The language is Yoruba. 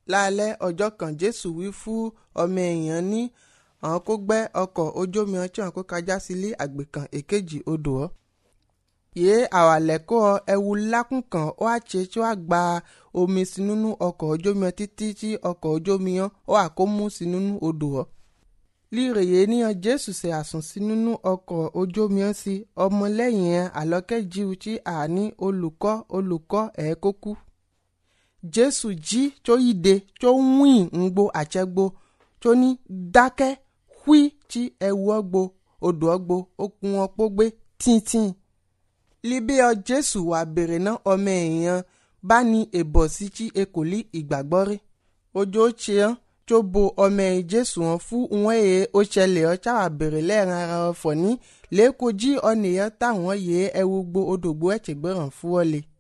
lálẹ́ ọjọ́ kan jésù wí fún ọmọ èèyàn ní àwọn kó gbẹ́ ọkọ̀ ojú omi ọtí àwọn kó kájá sílé àgbè kan èkejì odò ọ́ yé àwàlẹ́kọ́ ẹwu lákùn kan ó wá ṣe tí wàá gba omi sí nínú ọkọ̀ ojú omi títí tí ọkọ̀ ojú omi yẹn ó wà kó mú sí nínú odò ọ́ lírèyé níyàn jésù ṣe àsùn sí nínú ọkọ̀ ojú omi yẹn sí ọmọlẹ́yìn yẹn àlọ́kẹ́jìú tí àní olùkọ́ olùkọ́ ẹ̀ kó kú jésù jí tó yíde tó wín ńgbo àtsẹ́gbo tó ní dákẹ́ hwí tí ẹwu ọgbo odò ọgbo okùn ọpó gbé tìǹtìǹ líbí ọ jésù wà bèrè náà ọmọ èèyàn bá ní èbọ̀ sí tí e kò lí ìgbàgbọ́ rí ojú ó ṣe hàn tó bo ọmọ ẹ̀yìn jésù hàn fún wọn èyí ó ṣẹlẹ̀ ọ táwà bèrè lẹ́ẹ̀ran ara ọ fọ̀ ní lẹ́kọ̀ọ́ jí ọ̀nìyàn táwọn yẹ ẹwu gbo odògbó ẹ̀tẹ̀gbẹ̀ràn fún ọ le.